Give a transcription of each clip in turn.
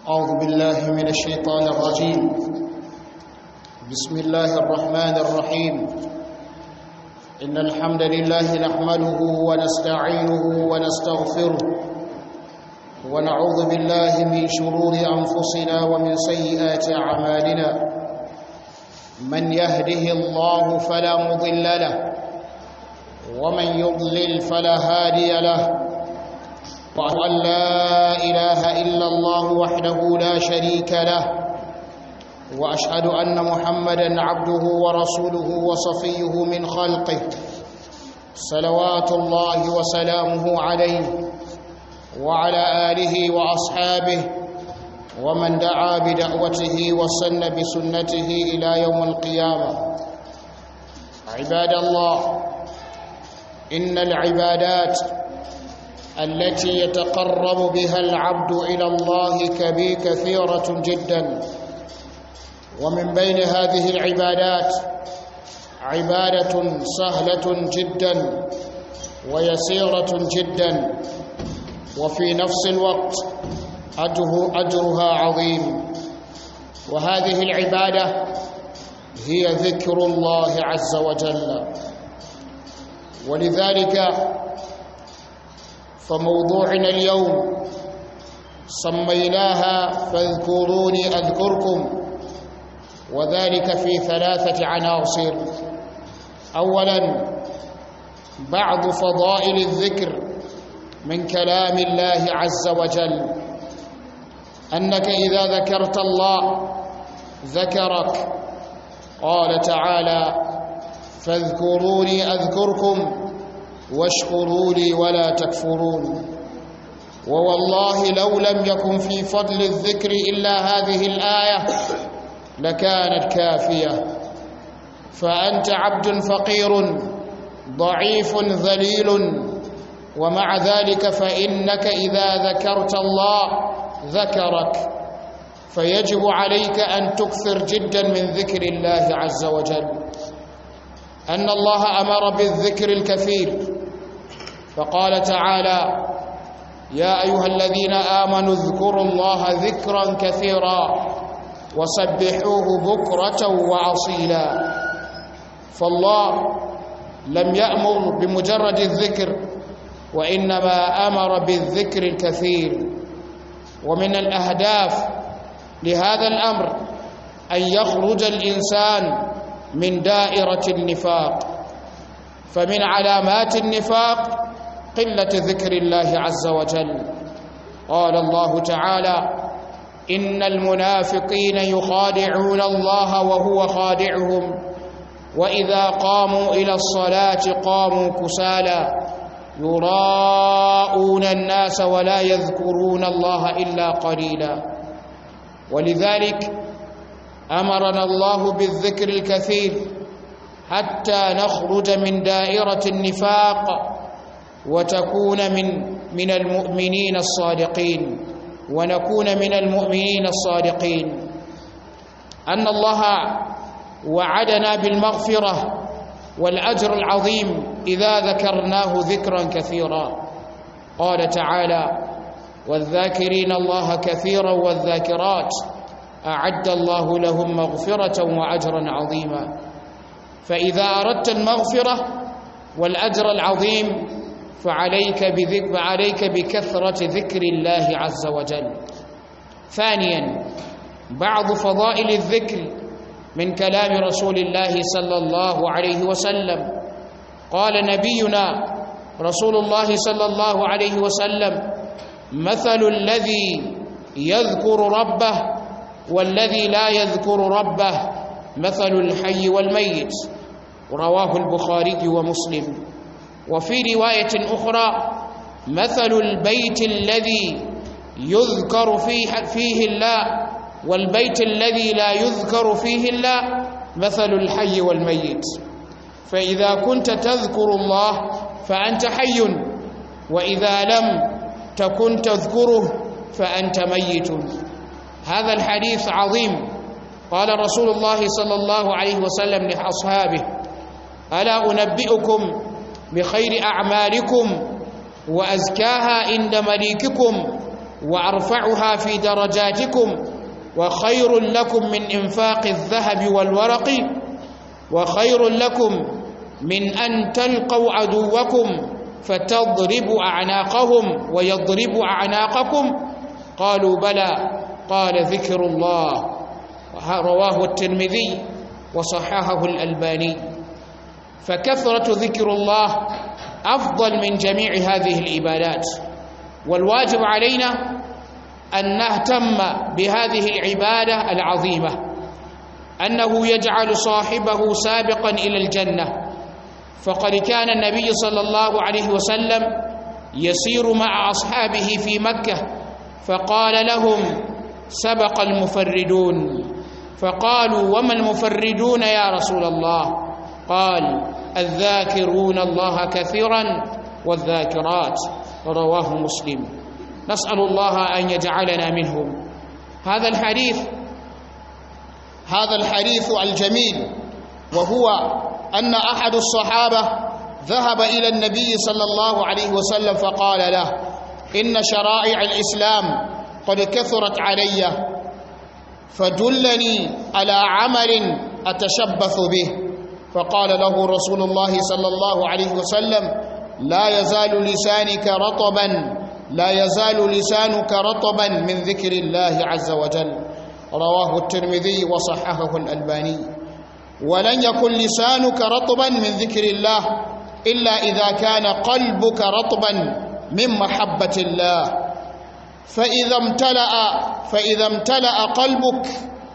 أعوذ بالله من الشيطان الرجيم بسم الله الرحمن الرحيم إن الحمد لله نحمده ونستعينه ونستغفره ونعوذ بالله من شرور أنفسنا ومن سيئات أعمالنا من يهده الله فلا مضل له ومن يضلل فلا هادي له وأشهد أن لا إله إلا الله وحده لا شريك له وأشهد أن محمدا عبده ورسوله وصفيه من خلقه صلوات الله وسلامه عليه وعلى آله وأصحابه ومن دعا بدعوته وسن بسنته إلى يوم القيامة عباد الله إن العبادات التي يتقرب بها العبد إلى الله كبي كثيرة جدا ومن بين هذه العبادات عبادة سهلة جدا ويسيرة جدا وفي نفس الوقت أجرها عظيم وهذه العبادة هي ذكر الله عز وجل ولذلك فموضوعنا اليوم سميناها فاذكروني أذكركم وذلك في ثلاثة عناصر أولا بعض فضائل الذكر من كلام الله عز وجل أنك إذا ذكرت الله ذكرك قال تعالى فاذكروني أذكركم واشكروا لي ولا تكفرون ووالله لو لم يكن في فضل الذكر إلا هذه الآية لكانت كافية فأنت عبد فقير ضعيف ذليل ومع ذلك فإنك إذا ذكرت الله ذكرك فيجب عليك أن تكثر جدا من ذكر الله عز وجل أن الله أمر بالذكر الكثير فقال تعالى يا أيها الذين آمنوا اذكروا الله ذكرا كثيرا وسبحوه بكرة وعصيلا فالله لم يأمر بمجرد الذكر وإنما أمر بالذكر الكثير ومن الأهداف لهذا الأمر أن يخرج الإنسان من دائرة النفاق فمن علامات النفاق قلة ذكر الله عز وجل قال الله تعالى إن المنافقين يخادعون الله وهو خادعهم وإذا قاموا إلى الصلاة قاموا كسالى يراءون الناس ولا يذكرون الله إلا قليلا ولذلك أمرنا الله بالذكر الكثير حتى نخرج من دائرة النفاق وتكون من من المؤمنين الصادقين ونكون من المؤمنين الصادقين أن الله وعدنا بالمغفرة والأجر العظيم إذا ذكرناه ذكرا كثيرا قال تعالى والذاكرين الله كثيرا والذاكرات أعد الله لهم مغفرة وأجرا عظيما فإذا أردت المغفرة والأجر العظيم فعليك بذكر فعليك بكثرة ذكر الله عز وجل ثانيا بعض فضائل الذكر من كلام رسول الله صلى الله عليه وسلم قال نبينا رسول الله صلى الله عليه وسلم مثل الذي يذكر ربه والذي لا يذكر ربه مثل الحي والميت رواه البخاري ومسلم وفي رواية أخرى مثل البيت الذي يذكر فيه, فيه الله والبيت الذي لا يذكر فيه الله مثل الحي والميت فإذا كنت تذكر الله فأنت حي وإذا لم تكن تذكره فأنت ميت هذا الحديث عظيم قال رسول الله صلى الله عليه وسلم لأصحابه ألا أنبئكم بخير أعمالكم وأزكاها عند مليككم وأرفعها في درجاتكم وخير لكم من إنفاق الذهب والورق وخير لكم من أن تلقوا عدوكم فتضربوا أعناقهم ويضربوا أعناقكم قالوا بلى قال ذكر الله رواه الترمذي وصححه الألباني فكثرة ذكر الله أفضل من جميع هذه العبادات والواجب علينا أن نهتم بهذه العبادة العظيمة أنه يجعل صاحبه سابقا إلى الجنة فقد كان النبي صلى الله عليه وسلم يسير مع أصحابه في مكة فقال لهم سبق المفردون فقالوا وما المفردون يا رسول الله قال الذاكرون الله كثيرا والذاكرات رواه مسلم نسأل الله أن يجعلنا منهم هذا الحديث هذا الحديث الجميل وهو أن أحد الصحابة ذهب إلى النبي صلى الله عليه وسلم فقال له إن شرائع الإسلام قد كثرت علي فدلني على عمل أتشبث به فقال له رسول الله صلى الله عليه وسلم لا يزال لسانك رطبا لا يزال لسانك رطبا من ذكر الله عز وجل رواه الترمذي وصححه الألباني ولن يكن لسانك رطبا من ذكر الله إلا إذا كان قلبك رطبا من محبة الله فإذا امتلأ فإذا امتلأ قلبك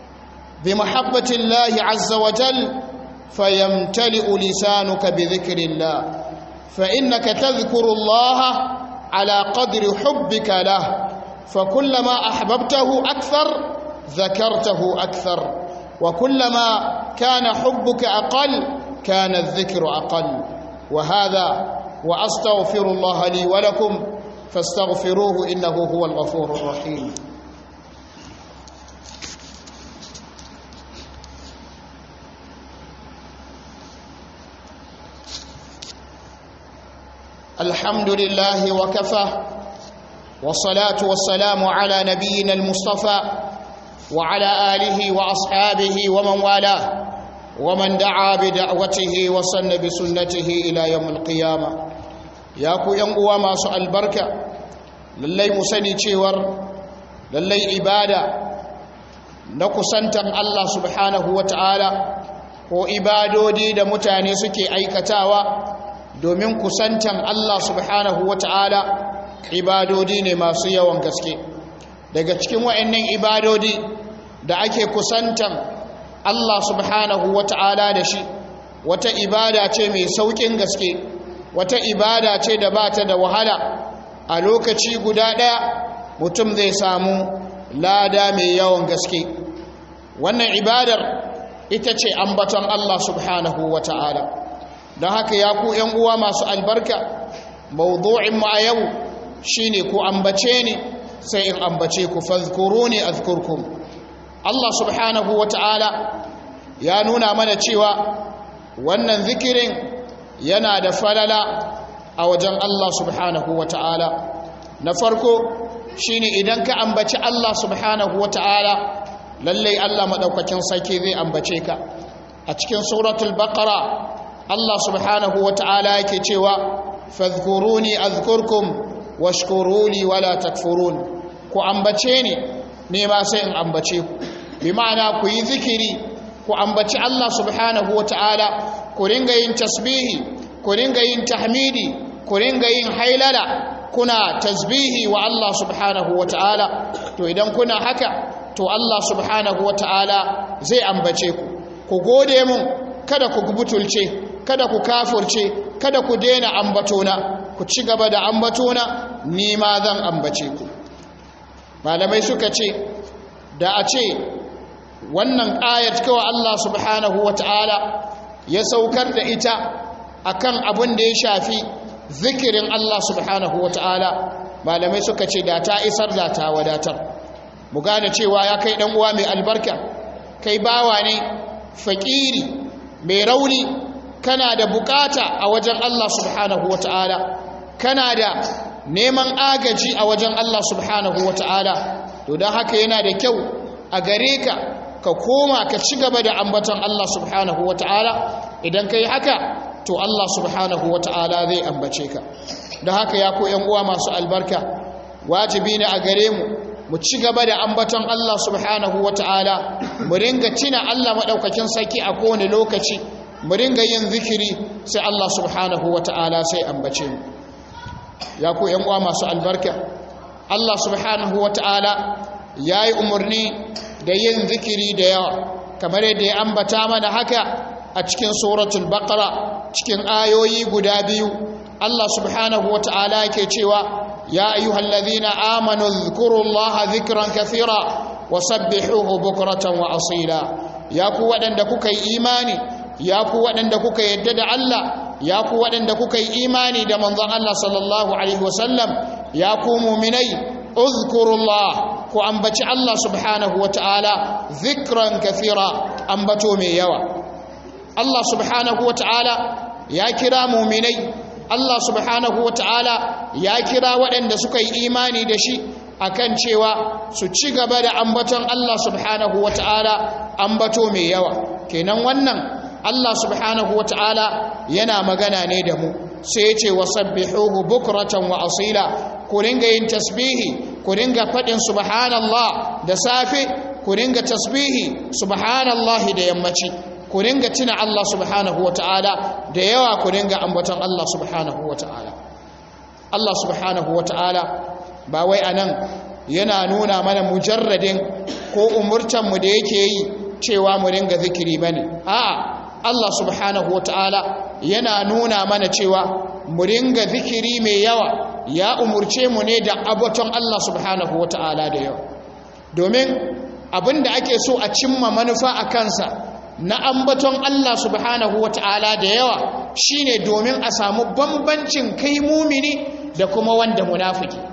بمحبة الله عز وجل فيمتلئ لسانك بذكر الله فإنك تذكر الله على قدر حبك له فكلما أحببته أكثر ذكرته أكثر وكلما كان حبك أقل كان الذكر أقل وهذا وأستغفر الله لي ولكم فاستغفروه إنه هو الغفور الرحيم الحمد لله وكفى والصلاة والسلام على نبينا المصطفى وعلى آله وأصحابه ومن والاه ومن دعا بدعوته وصن بسنته إلى يوم القيامة ياكو ينقوى ما سؤال بركة للي مسني تشيور للي عبادة نكسنتم الله سبحانه وتعالى ko ibadodi da mutane suke aikatawa domin kusantan Allah subhanahu wata'ala ibadodi ne masu yawan gaske daga cikin wa'annan ibadodi da ake kusantan Allah subhanahu wata'ala da shi wata ibada ce mai saukin gaske wata ibada ce da ba ta da wahala a lokaci guda ɗaya mutum zai samu lada mai yawan gaske wannan ibadar ita ce ambaton Allah subhanahu wata'ala don haka ya ku ‘yan uwa masu albarka mawuzo'in mu a yau shi ne ku ambace ni sai in ambace ku fazkuru ne a Allah subhanahu wa ta'ala ya nuna mana cewa wannan zikirin yana da falala a wajen Allah subhanahu wa ta'ala na farko shi ne idan ka ambaci Allah subhanahu wa ta'ala lallai Allah maɗaukakin sarki zai ambace ka a cikin suratul baqara Allah subhanahu wa ta'ala yake cewa fadhkuruni azkurkum washkuruni wala takfurun ku ambace ni ne ma sai in ambace ku bi ma'ana ku yi zikiri ku ambaci Allah subhanahu wa ta'ala ku ringa yin tasbihi ku ringa yin tahmidi ku ringa yin hailala kuna tasbihi wa Allah subhanahu wa ta'ala to idan kuna haka to Allah subhanahu wa ta'ala zai ambace ku ku gode mun kada ku butulce kada ku kafurce kada ku daina ambatona ku ci gaba da ambatona ni ma zan ambace ku malamai suka ce da a ce wannan ayat kawai Allah subhanahu wata'ala ya saukar da ita akan abin da ya shafi zikirin Allah subhanahu wata'ala malamai suka ce da ta isar da ta wadatar mu gane cewa ya kai dan uwa mai albarka kai bawa ne fakiri mai rauni kana da bukata a wajen Allah subhanahu wata'ala kana da neman agaji a wajen Allah subhanahu wata'ala to don haka yana da kyau a gare ka ka koma ka ci gaba da ambaton Allah subhanahu wata'ala idan ka yi haka to Allah subhanahu wata'ala zai ambace ka don haka ya ko yan uwa masu albarka wajibi ne a gare mu mu ci gaba da ambaton Allah subhanahu wata'ala mu ringa tina Allah madaukakin sarki a kowane lokaci mu ringa yin zikiri sai Allah subhanahu wata'ala sai ambace mu ya ku yan uwa masu albarka Allah subhanahu wata'ala yayi umarni da yin zikiri da yawa kamar yadda ya ambata mana haka a cikin suratul baqara cikin ayoyi guda biyu Allah subhanahu wata'ala yake cewa ya ayyuhallazina amanu dhkurullaha dhikran kathira wasabbihuhu bukratan wa asila ya ku waɗanda kuka yi imani ya ku waɗanda kuka yadda da Allah ya ku waɗanda kuka yi imani da manzon Allah sallallahu alaihi wasallam ya ku muminai uzkurullah ku ambaci Allah subhanahu wataala zikran kathira ambato mai yawa Allah subhanahu wataala ya kira muminai Allah subhanahu wataala ya kira waɗanda suka yi imani da shi akan cewa su ci gaba da ambaton Allah subhanahu wataala ambato mai yawa kenan wannan Allah subhanahu wa ta'ala yana magana ne da mu sai ya ce wa sabbihuhu bukratan wa asila ku ringa yin tasbihi ku ringa faɗin subhanallah da safe ku ringa tasbihi subhanallah da yammaci ku ringa tuna Allah subhanahu wa ta'ala da yawa ku ringa ambaton Allah subhanahu wa ta'ala Allah subhanahu wa ta'ala ba wai anan yana nuna mana mujarradin ko umurtanmu da yake yi cewa mu ringa zikiri bane a'a Allah subhanahu wata'ala yana nuna mana cewa mu ringa zikiri mai yawa ya umurce mu ne da abaton Allah subhanahu wata'ala da yawa domin abinda ake so a cimma manufa a kansa na ambaton Allah subhanahu wata'ala da yawa shine domin a samu bambancin kai mumini da kuma wanda munafiki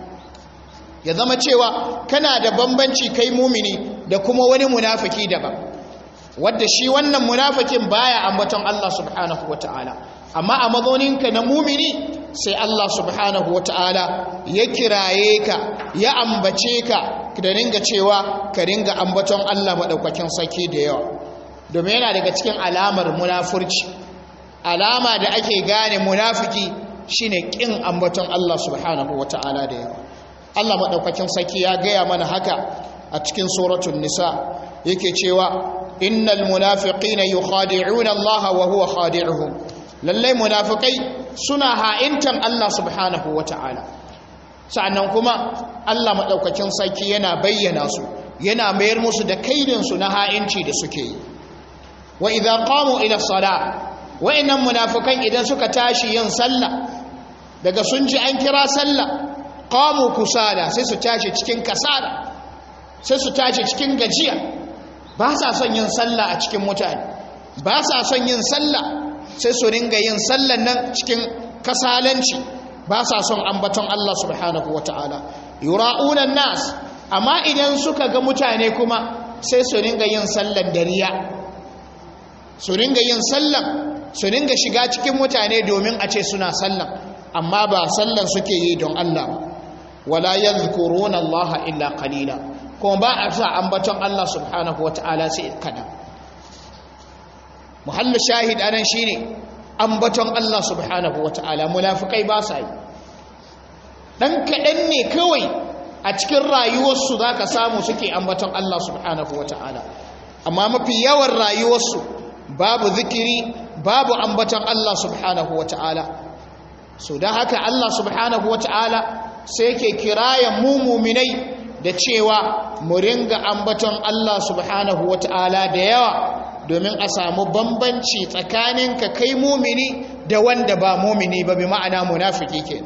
ya zama cewa kana da bambanci kai mumini da kuma wani munafiki daban wadda shi wannan munafikin baya ambaton Allah subhanahu wataala amma a mazoninka na mumini sai Allah subhanahu wataala ya kiraye ka ya ambace ka da ringa cewa ka ringa ambaton Allah madaukakin saki da yawa domin yana daga cikin alamar munafurci alama da ake gane munafiki shine kin ambaton Allah subhanahu wataala da yawa Allah madaukakin saki ya gaya mana haka a cikin suratul nisa yake cewa innal munafiqina yukhadi'una Allah wa huwa khadi'uhum lallai munafikai suna ha'intan Allah subhanahu wata'ala sa'annan kuma Allah madaukakin sarki yana bayyana su yana mayar musu da kaidin su na ha'inci da suke yi wa idza qamu ila salat wa'innan munafikan idan suka tashi yin sallah daga sun ji an kira sallah qamu kusala sai su tashi cikin kasala sai su tashi cikin gajiya ba sa son yin sallah a cikin mutane ba sa son yin sallah sai su ringa yin sallan nan cikin kasalanci ba sa son ambaton Allah subhanahu wata'ala yura'una nas amma idan suka ga mutane kuma sai su ringa yin sallan dariya su ringa yin sallan su ringa shiga cikin mutane domin a ce suna sallan amma ba sallan suke yi don Allah wala yadhkuruna Allah illa qalila kuma ba a sa ambaton Allah subhanahu wa ta'ala sai kadan muhallu shahid anan shine ambaton Allah subhanahu wa ta'ala munafikai ba sa yi dan kadan ne kawai a cikin rayuwarsu zaka samu suke ambaton Allah subhanahu wa ta'ala amma mafi yawan rayuwarsu babu zikiri babu ambaton Allah subhanahu wa ta'ala so don haka Allah subhanahu wa ta'ala sai ke kirayen mu muminai da cewa mu ringa ambaton Allah subhanahu wata'ala da yawa domin a samu bambanci tsakanin ka kai mumini da wanda ba mumini ba bi ma'ana munafiki ke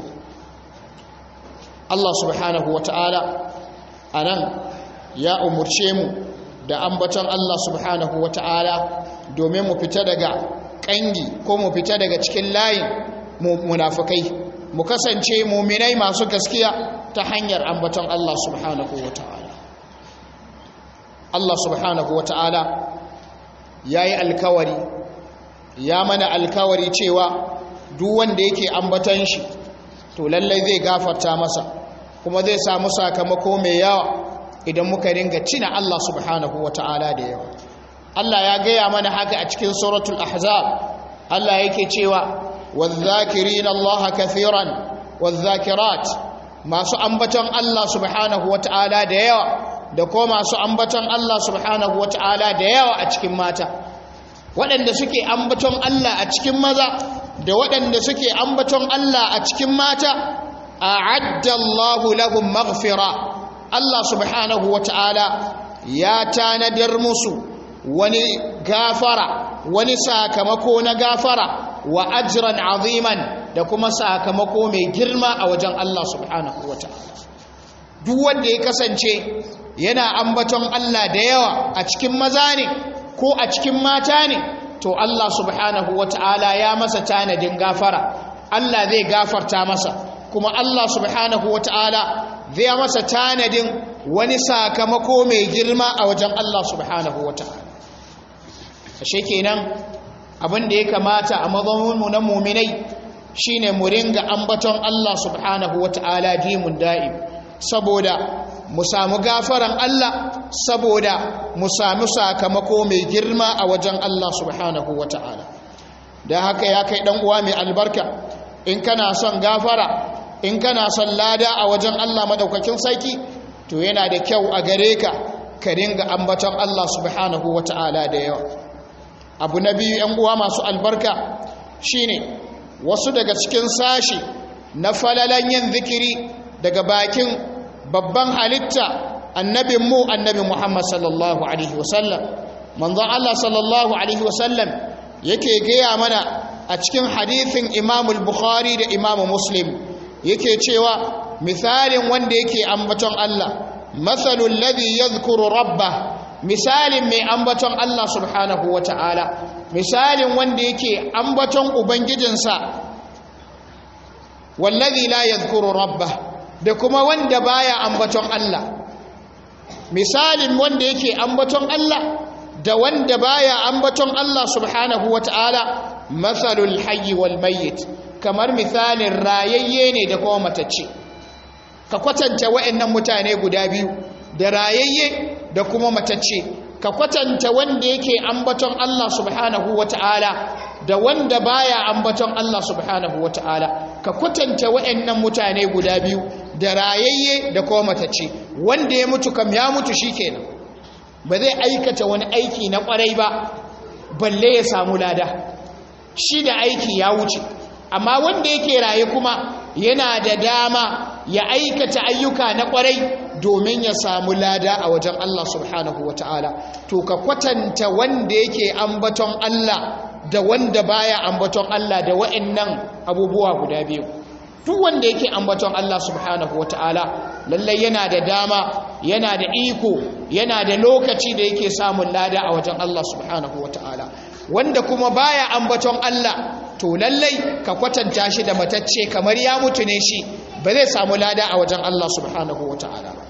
Allah subhanahu wata'ala anan ya umurce mu da ambaton Allah subhanahu wata'ala domin mu fita daga kangi ko mu fita daga cikin layin munafikai mu kasance muminai masu gaskiya ta hanyar ambaton Allah subhanahu wa ta'ala Allah subhanahu wa ta'ala ya yi alkawari ya mana alkawari cewa duk wanda yake ambaton shi to lallai zai gafarta masa kuma zai samu sakamako mai yawa idan muka ringa cina Allah subhanahu wata'ala da yawa Allah ya gaya mana haka a cikin suratul ahzab Allah yake cewa wadh-dhakirina Allah kathiran wadh-dhakirat masu ambaton Allah subhanahu wata'ala da yawa da ko masu ambaton Allah subhanahu wata'ala da yawa a cikin mata waɗanda suke ambaton Allah a cikin maza da waɗanda suke ambaton Allah a cikin mata a'adda Allahu lahum maghfira Allah subhanahu wata'ala ya tanadar musu wani gafara wani sakamako na gafara wa ajran aziman da kuma sakamako mai girma a wajen Allah subhanahu wata'ala duk wanda ya kasance yana ambaton Allah da yawa a cikin maza ne ko a cikin mata ne to Allah subhanahu wata'ala ya masa tanadin gafara Allah zai gafarta masa kuma Allah subhanahu wata'ala zai masa tanadin wani sakamako mai girma a wajen Allah subhanahu wata'ala ashe kenan abin da ya kamata a mazamunmu na muminai shine mu ringa ambaton Allah subhanahu wata'ala dimun da'im saboda mu samu gafaran Allah saboda mu samu sakamako mai girma a wajen Allah subhanahu wata'ala da haka ya kai dan uwa mai albarka in kana son gafara in kana son lada a wajen Allah madaukakin sarki to yana da kyau a gare ka ka ringa ambaton Allah subhanahu wata'ala da yawa abu na biyu yan uwa masu albarka shine wasu daga cikin sashi na falalan yin zikiri daga bakin babban halitta annabin mu annabi Muhammad sallallahu alaihi wasallam manzon Allah sallallahu alaihi wasallam yake gaya mana a cikin hadithin Imam al-Bukhari da Imam Muslim yake cewa misalin wanda yake ambaton Allah mathalul ladhi yadhkuru rabbah misalin mai ambaton Allah subhanahu wata'ala misalin wanda yake ambaton ubangijinsa wallazi la yadhkuru rabbah da kuma wanda baya ambaton Allah misalin wanda yake ambaton Allah da wanda baya ambaton Allah subhanahu wata'ala mathalul hayy wal mayyit kamar misalin rayayye ne da kuma matacce ka kwatanta waɗannan mutane guda biyu da rayayye da kuma matacce ka kwatanta wanda yake ambaton Allah subhanahu wata'ala da wanda baya ambaton Allah subhanahu wata'ala ka kwatanta waɗannan mutane guda biyu da rayayye da kuma matacce wanda ya mutu kam ya mutu shikenan ba zai aikata wani aiki na kwarai ba balle ya samu lada shi da aiki ya wuce amma wanda yake raye kuma yana da dama ya aikata ayyuka na kwarai domin ya samu lada a wajen Allah subhanahu wata'ala to ka kwatanta wanda yake ambaton Allah da wanda baya ambaton Allah da wa'annan abubuwa guda biyu duk wanda yake ambaton Allah subhanahu wata'ala lallai yana da dama yana da iko yana da lokaci da yake samun lada a wajen Allah subhanahu wata'ala wanda kuma baya ambaton Allah to lallai ka kwatanta shi da matacce kamar ya mutu ne shi ba zai samu lada a wajen Allah subhanahu wata'ala ba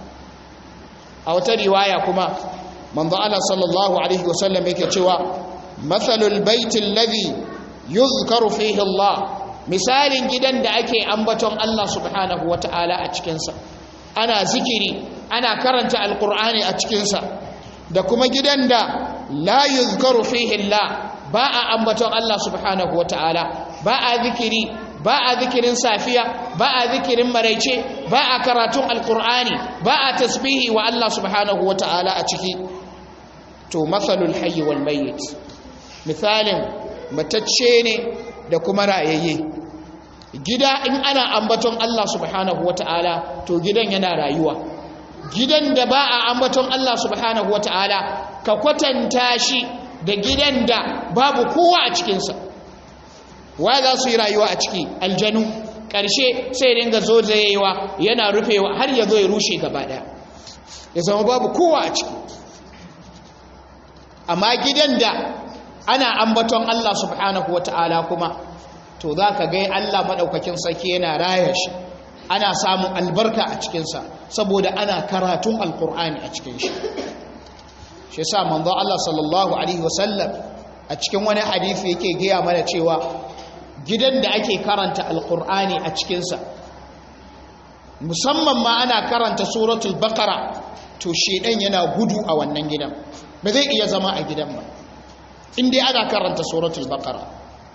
a wata riwaya kuma manzo Allah sallallahu alaihi wasallam yake cewa mathalul baitil ladhi yuzkaru fihi Allah misalin gidan da ake ambaton Allah subhanahu wata'ala a cikin sa ana zikiri ana karanta alqur'ani a cikin sa da kuma gidan da la yuzkaru fihi Allah ba a ambaton Allah subhanahu wata'ala ba a zikiri ba a zikirin safiya ba a zikirin maraice ba a karatun alkur'ani ba a tasbihi wa Allah subhanahu wa ta'ala a ciki to matsalul hayyi wal mayyit misalin matacce ne da kuma rayayye gida in ana ambaton Allah subhanahu wa ta'ala to gidan yana rayuwa gidan da ba a ambaton Allah subhanahu wa ta'ala ka kwatanta shi da gidan da babu kowa a cikinsa wa za su yi rayuwa a ciki aljanu ƙarshe sai dinga zo zayewa yana rufewa har ya zo ya rushe gaba ɗaya ya zama babu kowa a ciki amma gidan da ana ambaton Allah subhanahu wa ta'ala kuma to za ka gai Allah maɗaukakin sarki yana raya shi ana samun albarka a cikinsa saboda ana karatun alkur'ani a cikin shi shi sa manzo Allah sallallahu alaihi wasallam a cikin wani hadisi yake gaya mana cewa gidan da ake karanta alkur'ani a cikinsa musamman ma ana karanta suratul baqara to shedan yana gudu a wannan gidan ba zai iya zama a gidan ba in dai ana karanta suratul baqara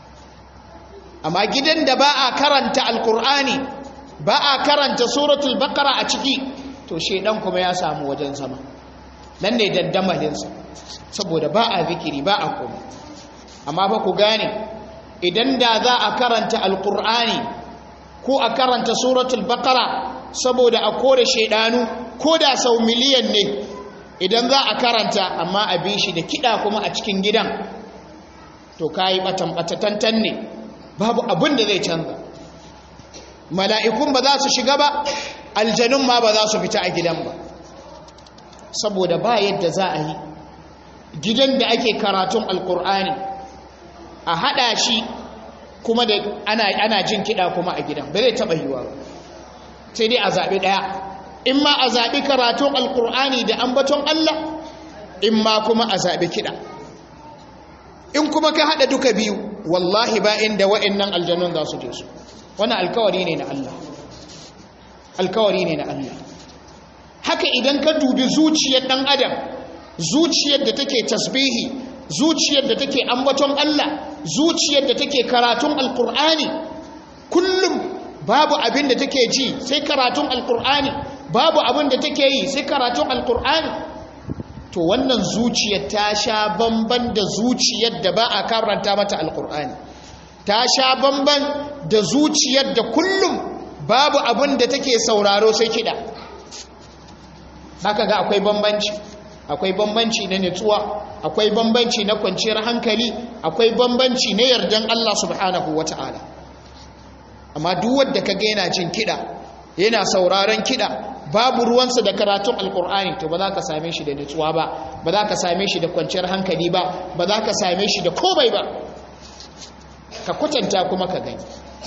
amma gidan da ba a karanta alkur'ani ba a karanta suratul baqara a ciki to shedan kuma ya samu wajen zama nan ne dandamalinsa saboda ba a zikiri ba a komai amma ba ku gane idan da za a karanta alkur'ani ko a karanta suratul baqara saboda a kore shedanu ko da sau miliyan ne idan za a karanta amma a bi shi da kiɗa kuma a cikin gidan to kayi batan batatantan ne babu abin da zai canza mala'ikun ba za su shiga ba aljanun ma ba za su fita a gidan ba saboda ba yadda za a yi gidan da ake karatun alkur'ani a haɗa shi kuma da ana, jin kiɗa kuma a gidan ba zai taɓa yiwa ba sai dai a zaɓi ɗaya in ma a zaɓi karatun alkur'ani da ambaton Allah in ma kuma a zaɓi kiɗa in kuma ka haɗa duka biyu wallahi ba inda wa'annan aljanun za su je su wani alkawari ne na Allah alkawari ne na Allah haka idan ka dubi zuciyar ɗan adam zuciyar da take tasbihi zuciyar da take ambaton Allah zuciyar da take karatun alkur'ani kullum babu abin da take ji sai karatun alkur'ani babu abin da take yi sai karatun alkur'ani to wannan zuciyar ta sha bamban da zuciyar da ba a karanta mata alkur'ani ta sha bamban da zuciyar da kullum babu abin da take sauraro sai kiɗa haka ga akwai bambanci akwai bambanci na nutsuwa akwai bambanci na kwanciyar hankali akwai bambanci na yardan Allah subhanahu wata'ala amma duk wanda kaga yana jin kiɗa yana sauraron kiɗa babu ruwansa da karatun alkur'ani to ba za ka same shi da nutsuwa ba ba za ka same shi da kwanciyar hankali ba ba za ka same shi da komai ba ka kwatanta kuma ka gani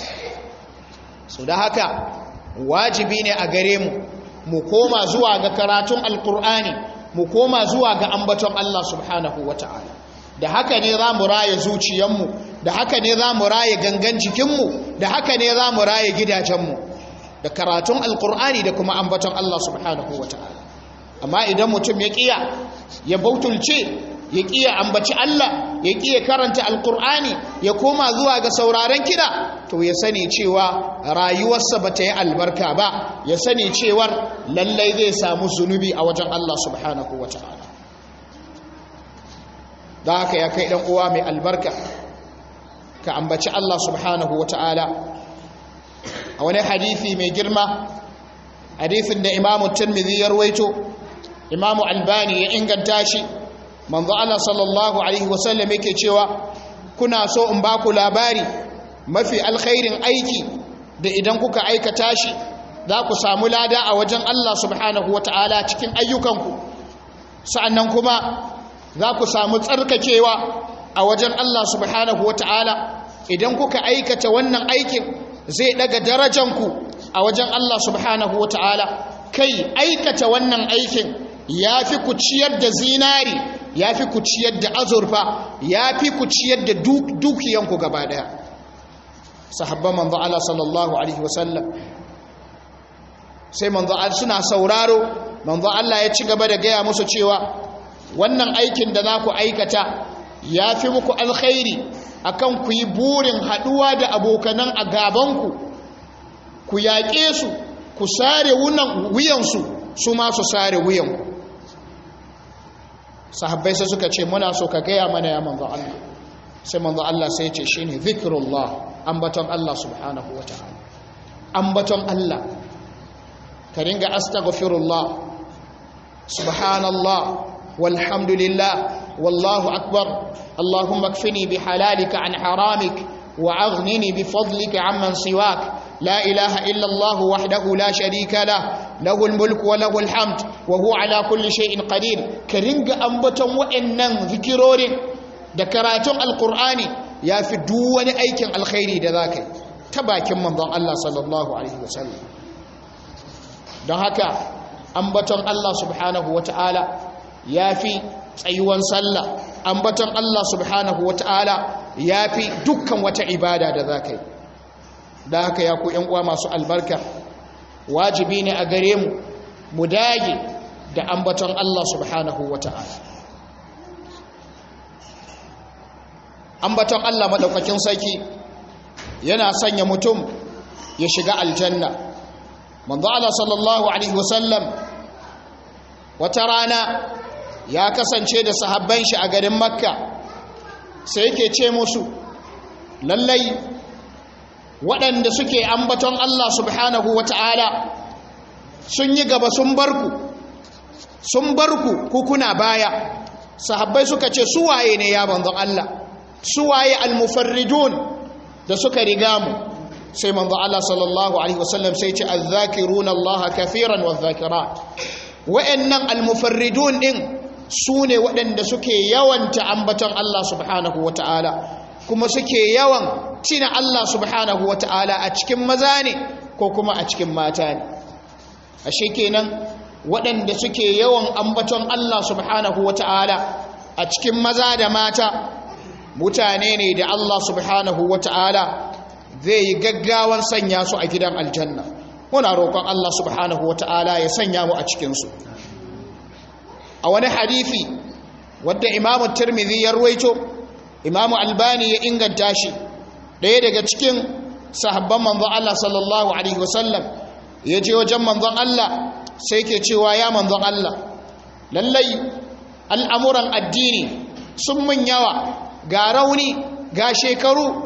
so da haka wajibi ne a gare mu mu koma zuwa ga karatun alkur'ani mu koma zuwa ga ambaton Allah subhanahu wata'ala da haka ne za mu raye zuciyanmu da haka ne za mu raye gangan jikinmu da haka ne za mu raye gidajenmu da karatun alkur'ani da kuma ambaton Allah subhanahu wa ta'ala amma idan mutum ya kiya ya bautulce ya kiya ambaci Allah ya kiya karanta alkur'ani ya koma zuwa ga sauraron kiɗa to ya sani cewa rayuwarsa ba ta yi albarka ba ya sani cewar lallai zai samu zunubi a wajen Allah subhanahu wa ta'ala da haka ya kai ɗan uwa mai albarka ka ambaci Allah subhanahu wa ta'ala a wani hadithi mai girma hadithin da imamu tirmidhi ya rawaito imamu albani ya inganta shi manzo Allah sallallahu alaihi wasallam yake cewa kuna so in ba ku labari mafi alkhairin aiki da idan kuka aikata shi za ku samu lada a wajen Allah subhanahu wata'ala cikin ayyukanku sa'annan kuma za ku samu tsarkakewa a wajen Allah subhanahu wata'ala idan kuka aikata wannan aikin zai daga darajanku a wajen Allah subhanahu wa ta'ala kai aikata wannan aikin ya fi ku ciyar da zinari ya fi ku ciyar da azurfa ya fi ku ciyar da dukiyanku gaba daya sahabban manzo Allah sallallahu alaihi wasallam sai manzo Allah suna sauraro manzo Allah ya ci gaba da gaya musu cewa wannan aikin da za ku aikata ya fi muku alkhairi akan ku yi burin haɗuwa da abokanan a gabanku ku yaƙe su ku sare wuyansu su ma su sare wuyanku sahabbai sai suka ce muna so ka gaya mana ya manzo Allah sai manzo Allah sai ce shine zikrullah ambaton Allah subhanahu wataala ambaton Allah ka ringa astaghfirullah subhanallah walhamdulillah wallahu akbar اللهم اكفني بحلالك عن حرامك وأغنني بفضلك عمن سواك لا إله إلا الله وحده لا شريك له له الملك وله الحمد وهو على كل شيء قدير كرنج أنبتم وإنن ذكرور دكراتم القرآن يا في دون أيكن الخير ذاك تباكم من ضع الله صلى الله عليه وسلم don haka ambaton Allah subhanahu wata'ala ya fi tsayuwan sallah ambaton Allah subhanahu wata'ala ya fi dukkan wata ibada da za ka yi da haka ya ku uwa masu albarka wajibi ne a gare mu mu dage da ambaton Allah subhanahu wata'ala ambaton Allah madaukakin sarki yana sanya mutum ya shiga aljanna manzo Allah sallallahu alaihi wasallam wata rana ya kasance da sahabban shi a garin makka sai yake ce musu lallai waɗanda suke ambaton Allah subhanahu wata'ala sun yi gaba sun barku sun barku ku kuna baya sahabbai suka ce su waye ne ya manzon Allah su waye almufarridun da suka riga mu sai manzo Allah sallallahu alaihi wasallam sai ce azzakiruna Allah kafiran wadh-dhakirat wa'annan almufarridun din sune waɗanda suke yawanta ambaton Allah subhanahu wata'ala kuma suke yawan tina Allah subhanahu wata'ala a cikin maza ne ko kuma a cikin mata ne ashe kenan waɗanda suke yawan ambaton Allah subhanahu wata'ala a cikin maza da mata mutane ne da Allah subhanahu wata'ala zai yi gaggawan sanya su a gidan aljanna muna roƙon Allah subhanahu wata'ala ya sanya mu a cikinsu a wani hadithi wadda imamu tirmidhi ya ruwaito imamu albani ya inganta shi ɗaya daga cikin sahabban manzon Allah sallallahu alaihi wasallam ya je wajen manzon Allah sai ke cewa ya manzon Allah lallai al'amuran addini sun mun yawa ga rauni ga shekaru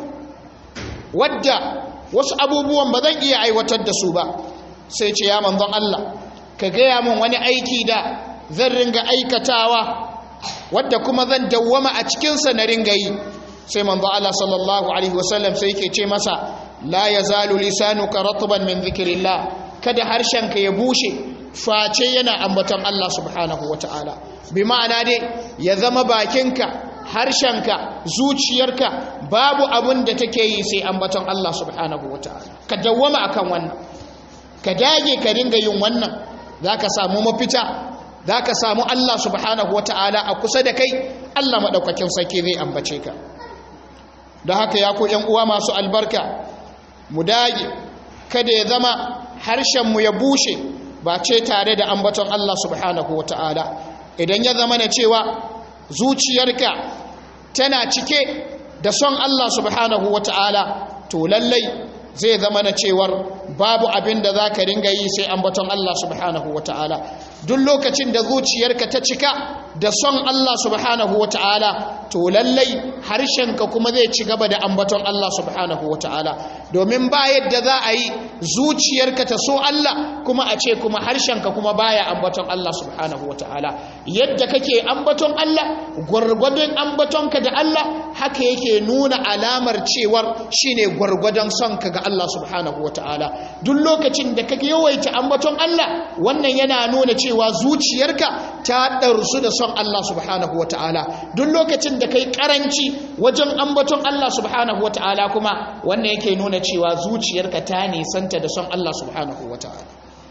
wadda wasu abubuwan ba zan iya aiwatar da su ba sai ce ya manzon Allah ka gaya min wani aiki da zan ringa aikatawa wadda kuma zan dawwama a cikinsa na ringa yi sai manzon Allah sallallahu alaihi wasallam sai yake ce masa la yazalu lisanuka ratban min dhikrillah kada harshenka ya bushe face yana ambaton Allah subhanahu wataala bi ma'ana dai ya zama bakinka harshenka zuciyarka babu abin da take yi sai ambaton Allah subhanahu wataala ka dawwama akan wannan ka dage ka ringa yin wannan zaka samu mafita zaka samu Allah subhanahu wataala a kusa da kai Allah madaukakin sarki zai ambace ka don haka ya ku ƴan uwa masu albarka mu dage kada ya zama harshen mu ya bushe ba ce tare da ambaton Allah subhanahu wataala idan ya zama na cewa zuciyarka tana cike da son Allah subhanahu wa ta'ala to lallai zai zama na cewar babu abin da za ka ringa yi sai ambaton Allah subhanahu wa ta'ala duk lokacin da zuciyarka ta cika da son Allah subhanahu wa ta'ala to lallai harshenka kuma zai ci gaba da ambaton Allah subhanahu wa ta'ala domin ba yadda za a yi zuciyarka ta so Allah kuma a ce kuma harshenka kuma baya ambaton Allah subhanahu wa ta'ala yadda kake ambaton Allah gwargwadon ambatonka da Allah haka yake nuna alamar cewar shine gwargwadon sonka ga Allah subhanahu wa ta'ala duk lokacin da kake yawaita ambaton Allah wannan yana nuna cewa zuciyarka ta ɗarsu da son Allah subhanahu wa ta'ala duk lokacin da kai karanci wajen ambaton Allah subhanahu wa ta'ala kuma wannan yake nuna cewa zuciyarka ta nisanta da son Allah subhanahu wa ta'ala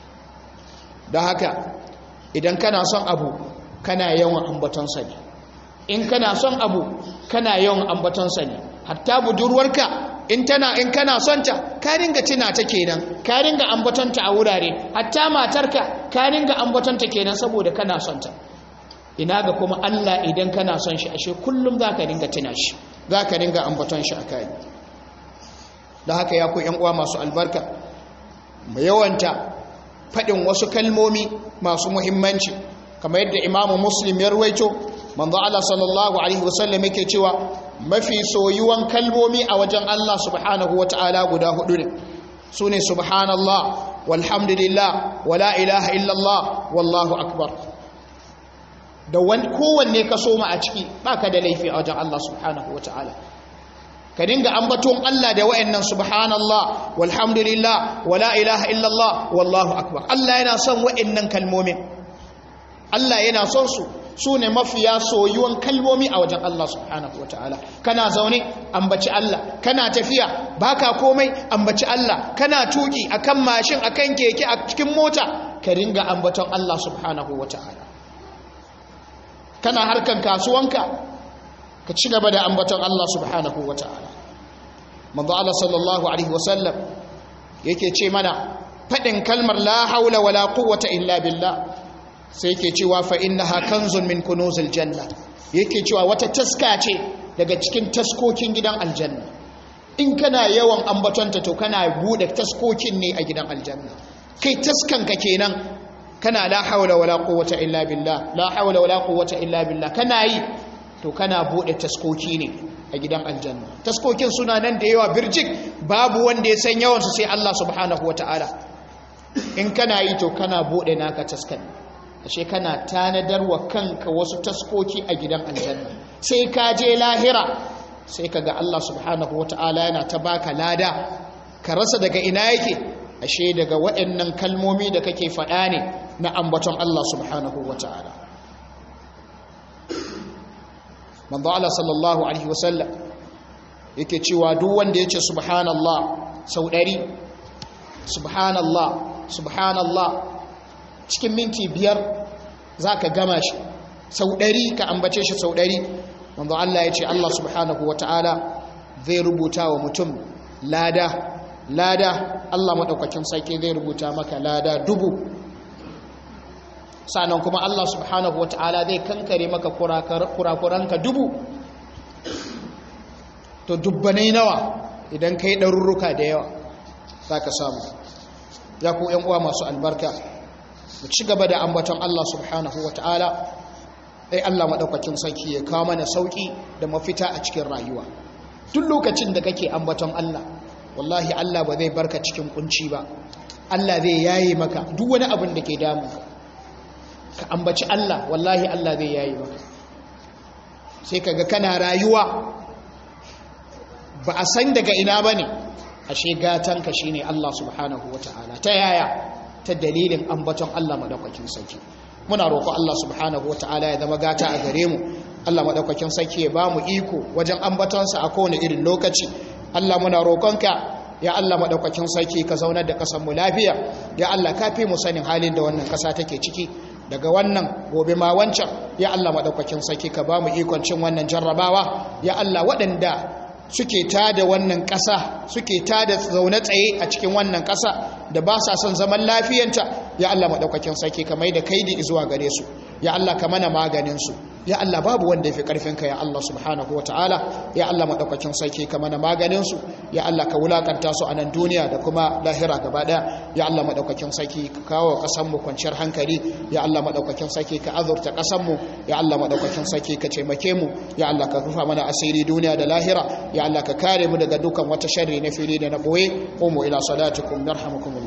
don haka idan kana son abu kana yawan ambatonsa ne in kana son abu kana yawan ambatonsa ne hatta budurwarka in tana in kana son ta ka ringa tuna ta kenan ka ringa ambatonta a wurare hatta matarka ka ringa ambatonta kenan saboda kana son ta ina ga kuma Allah idan kana son shi ashe kullum zaka ringa tuna shi zaka ringa ambaton shi akai da haka ya ku yan uwa masu albarka mu yawanta fadin wasu kalmomi masu muhimmanci kamar yadda imamu muslim ya ruwaito manzo Allah sallallahu alaihi wasallam yake cewa mafi soyuwan kalmomi a wajen Allah subhanahu wataala guda hudu ne sune subhanallah walhamdulillah wala ilaha illallah wallahu akbar da wani kowanne ka soma a ciki baka da laifi a wajen Allah subhanahu wataala ka dinga ambaton Allah da wayannan subhanallah walhamdulillah wala ilaha illallah wallahu akbar Allah yana son wayannan kalmomin Allah yana son su su ne mafiya soyuwan kalmomi a wajen Allah subhanahu wa ta'ala kana zaune ambaci Allah kana tafiya baka komai ambaci Allah kana tuki akan mashin akan keke a cikin mota ka ringa ambaton Allah subhanahu wa ta'ala kana harkan kasuwanka ka ci gaba da ambaton Allah subhanahu wa ta'ala manzo Allah sallallahu alaihi wasallam yake ce mana faɗin kalmar la haula wala quwwata illa billah sai yake cewa fa innaha kanzun min kunuzil janna yake cewa wata taska ce daga cikin taskokin gidan aljanna in kana yawan ambatonta to kana bude taskokin ne a gidan aljanna kai taskanka kenan kana la haula wala quwwata illa billah la haula wala quwwata illa billah kana yi to kana bude taskoki ne a gidan aljanna taskokin suna nan da yawa birjik babu wanda ya san yawansu sai Allah subhanahu wataala in kana yi to kana bude naka taskan ashe kana tanadar wa kanka wasu taskoki a gidan aljanna sai ka je lahira sai kaga Allah subhanahu wataala yana ta baka lada ka rasa daga ina yake ashe daga waɗannan kalmomi da kake faɗa ne na ambaton Allah subhanahu wataala manzo Allah sallallahu alaihi wasallam yake cewa duk wanda yace subhanallah sau ɗari subhanallah subhanallah cikin minti biyar zaka gama shi sau ɗari ka ambace shi sau ɗari manzo Allah yace Allah subhanahu wataala zai rubuta wa mutum lada lada Allah madaukakin sarki zai rubuta maka lada dubu sannan kuma Allah subhanahu wa ta'ala zai kankare maka kurakuranka dubu to dubbanai nawa idan ka yi ɗarurruka da yawa za ka samu ya ku uwa masu albarka mu ci gaba da ambaton Allah subhanahu wa ta'ala ɗai Allah maɗaukakin sarki ya kawo mana sauƙi da mafita a cikin rayuwa duk lokacin da kake ambaton Allah wallahi Allah ba zai barka cikin kunci ba Allah zai yaye maka duk wani abin da ke damu ka ambaci Allah wallahi Allah zai yayi maka sai kaga kana rayuwa ba a san daga ina bane ashe gatanka shine Allah subhanahu wataala ta yaya ta dalilin ambaton Allah madaukakin sarki muna roƙo Allah subhanahu wataala ya zama gata a gare mu Allah madaukakin sarki ya bamu iko wajen ambatonsa a kowane irin lokaci Allah muna roƙonka ya Allah madaukakin sarki ka zaunar da ƙasar mu lafiya ya Allah ka fi mu sanin halin da wannan ƙasa take ciki daga wannan gobe ma wancan ya Allah maɗaukakin sarki ka ba mu ikon cin wannan jarrabawa ya Allah waɗanda suke tada wannan ƙasa suke tada zaune tsaye a cikin wannan ƙasa da ba sa son zaman lafiyanta ya Allah maɗaukakin sarki ka mai da kaidi zuwa gare su ya Allah ka mana maganin su ya Allah babu wanda ya fi ƙarfinka ya Allah subhanahu ta'ala ya Allah maɗaukakin sarki ka mana maganinsu ya Allah ka wulakanta su a nan duniya da kuma lahira gaba ɗaya ya Allah maɗaukakin sarki ka kawo ƙasanmu kwanciyar hankali ya Allah maɗaukakin sarki ka azurta ƙasanmu ya Allah maɗaukakin sarki ka taimake mu ya Allah ka rufa mana asiri duniya da lahira ya Allah ka kare mu daga dukkan wata sharri na fili da na ɓoye umu ila salatikum narhamukum